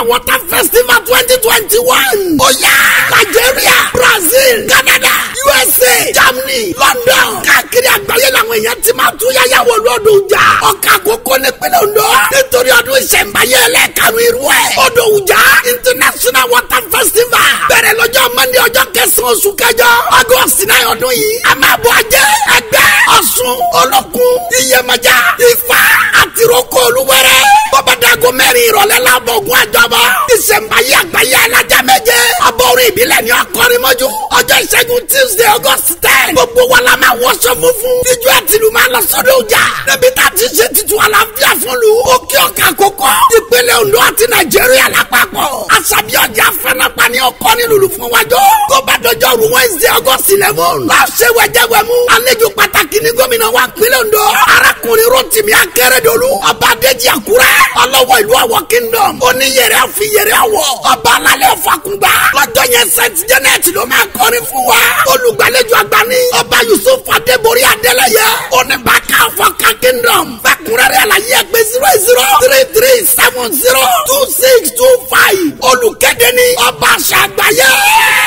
water festival twenty twenty one. ó yá Nigeria Brazil Canada USA Germany London káàkiri àgbáyé làwọn èèyàn ti máa tún yáyà wọ lọ́dún jà. ọkà àkókò nípínlẹ̀ Ondo nítorí ọdún ìṣẹ̀ǹbáyé ẹlẹ́ẹ̀kanú irú ẹ̀. ọdún ìjà international water festival bẹ̀rẹ̀ lọ́jọ́ Monday ọjọ́ kẹsàn-án oṣù kẹjọ August náà ọdún yìí. a máa bọ̀ ajẹ́ ẹgbẹ́ Ọ̀ṣun olókun iyẹ̀mọ̀já ifá àti roko olúwẹ̀rẹ̀. bọ́bádago mẹ́rin ìrọ̀lẹ́ la bọ̀ ogun àjọbọ̀. ìṣẹ̀ǹbáyé àgbáyé alájà méje. abọ́rin ìbílẹ̀ ni ọkọrin mọ́jú. ọjọ́ ìṣẹ́gun Tuesday August ten. gbogbo wa la máa wọṣọ funfun. ijó àtìlú máa lọ sọ́dọ̀ ọjà. níbi tá a ti ṣe títú àlàáfíà fún lu. òkè ọ̀kà kókó. ìpínlẹ̀ Ondo àti Nàìjíríà lápapọ̀. àṣàbí ọjà fẹ́nàpá ni ọkọ ní lulu fún wájọ́. tó bá dọjọ́ ru Wednesday August eleven. lọ ṣe wẹ̀jẹ̀wẹ̀mú. àlejò pàtàkì ní gómìnà wa ìpínlẹ̀ Ondo. arákùnrin Rotimi Akeredolu. ọba Adéjì Àkúrẹ́. ọlọ́wọ́ ìlú Ọ̀wọ̀ kingdom. oníyẹrẹ àfiyẹrẹ àwọ̀. ọba alálẹ̀ Fàkúngbà. lọ́jọ́ yẹn Saint Janet ló máa kọrin fún wa. olùgbàlejò àgbà ní. ọba Yusuf Adébórí Adélẹ́yẹ. oníbàkà Ọ̀fọ̀kà kingdom. fẹ́kúnrẹ́rẹ́ àlàyé ẹgbẹ́ zero zero three three seven zero two six two five. olùkéde ní ọba àṣà àgbáyé.